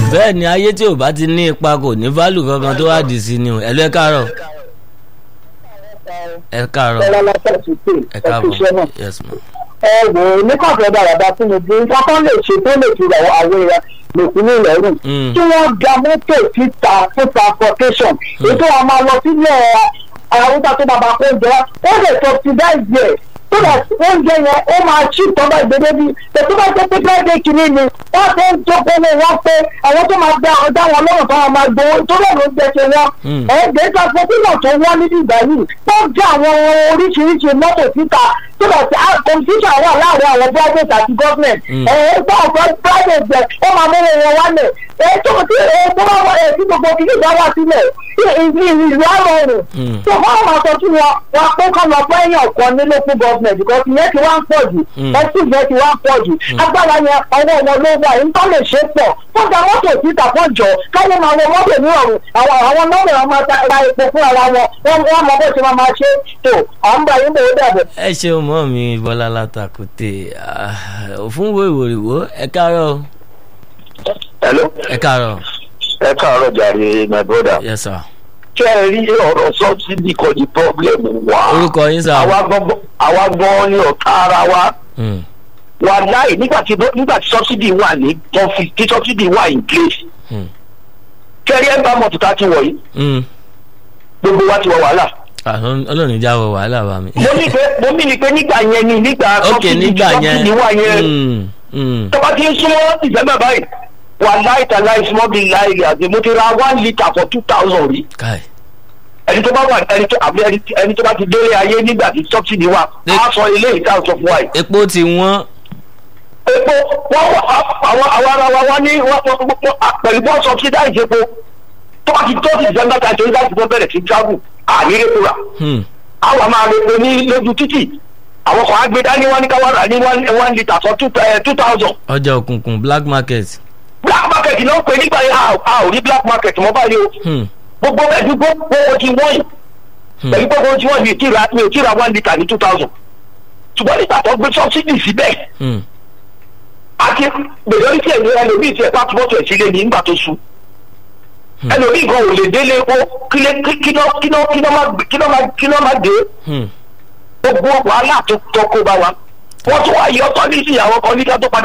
bẹ́ẹ̀ ni ayé tí ò bá ti ní ipa kò ní válù kankan tó wá dì sí ni o ẹ̀lú ẹ káàárọ̀ ẹ káàárọ̀ Bọ́lá lọ́sẹ̀ ti pè ẹ é káàbọ̀ ṣiṣẹ́ náà. yes ma. ẹ wò ó ní kọ̀ọ̀kan dáradá fún mi bí nǹkan kan lè ṣe tó lè fi àwọn àwọn èèyàn lòkùn ní ìlẹ́rùn. Mm. kí wọ́n da mọ́tò síta fún transportation ètò àwọn máa lọ sílẹ̀ àwùjọ tó bàbá kó jẹ ó lè subsidize ẹ̀ so that oúnjẹ yẹn ó máa ṣí ìtọ́ba ìgbédé bí ètò bá jẹ́ pé bẹ́ẹ̀ kìíní ni wọ́n tó ń jókòó wọn pé àwọn tó máa gba ọjà wọn lọ́rùn tó wọn máa gbowó tó lọ́ọ̀ ló ń jẹ́ ṣe wọn. Mm. ẹ̀ẹ́dẹ́ transportation tó wọ́n níbi ìgbà yìí tó ń jẹ́ àwọn oríṣiríṣi mọ́tò síta so that competition wà láàrin àwọn private àti government. Mm. ẹ̀ẹ́ tó ọ̀pọ̀ private jẹ ó máa mú wọn wálẹ̀ èyí tó ti èyí tó bá wà èyí tí gbogbo kìíní ìgbà wà sílẹ̀ ìlú àrọ̀rùn Mm. tó fún àwọn aṣọ tí wọn wọn pé kọ́ lọ fún ẹ̀yàn kan ní local government because ìyẹn ti wá ń pọ̀ jù Mm. ẹ̀sìn ìyẹn ti wá ń pọ̀ jù agbára yẹn ọwọ́ wọn ló wà yìí tó lè ṣe pọ̀ fún ta mọ́tò síta fún jọ káyọ̀ máa wọ mọ́tò ní ọ̀run àwọn àwọn nọ́ọ̀rù wọn máa ta ra epo fún ara wọn wọn wọn mọ bó ṣe máa máa ṣe tó à ń bá yín bò ó dàbẹ̀. ẹ ṣeun mọ́ mi bọ́lá látàkùtè òfin wo ìwòrìwò ẹ káàárọ̀ o. hello ẹ káàárọ̀ ẹ káàárọ̀ jàre my brother. yes sir. ṣé ẹ rí ọ̀rọ̀ subsidy kan di problem wa. orúkọ yín sà. àwa gan- àwa gan ni ọ̀tá ara wa. Mm. wà láì nígbà tí nígbà tí subsidy wà ní tó fi tí subsidy wà in place. Mm. kẹ́rí ẹ̀ bá mọ̀tò tá a ti wọ̀ yìí Mm. gbogbo wa ti wọ wàhálà. Ah, ọlọ́run ìjà wọ wàhálà bá mi. mo ní pé mo ní ni pé nígbà yẹn ni nígbà ok subsidy nígbà yẹn subsidy wà yẹn. Mm, mm. tó bá ti ń súnmọ́ ìfẹ́mẹ̀ báyìí wà láì tà láì small bill láì rí àti mo ti ra one litre for two thousand rí. káì. ẹni tó bá wà ẹni tó àbí ẹni ẹni tó bá ti délé ayé nígbà tí subsidy wà Ní- á sọ ilé ìta sọ fún wa yìí. epo ti wọ́n. epo wọ́n wà àwọn àwọn ara wa wá ní wọ́n wọ́n- wọ́n- pẹ̀lú bọ́ subsidize epo tó bá ti tó ti december thirty one láti fún bẹ̀rẹ̀ sí travel àní epo rà Hmm. àwọn máa repo ní lójú títì àwọn kan á gbé dání wọn ní ká wá rà ní one one litre for two eh, two thousand ọjà òkùnkùn black market. black market náà pè nígbà yẹn a ò- a ò rí black market mọ́ báyìí o Hmm. gbogbo ẹ̀dùn gbogbo owó ti wọ́n yìí Hmm. pẹ̀lú gbogbo tí wọ́n mi ò tí ra mi ò tí ra one litre ní two thousand ṣùgbọ́n nígbà tó gbé subsidy síbẹ̀ Hmm. àti majority ẹni ẹlòmíì ti ẹ̀pá mọ́tò ẹ̀ sílé ní nígbà tó su Hmm. ẹlòmíì gan ò lè délé epo kílé kíná kíná kíná má kíná má kíná má dé Hmm. gbogbo wàhálà tó tó kó bá wa wọ́n tún wá yọ tọ́ ní sí àwọn kan nígbà tó padà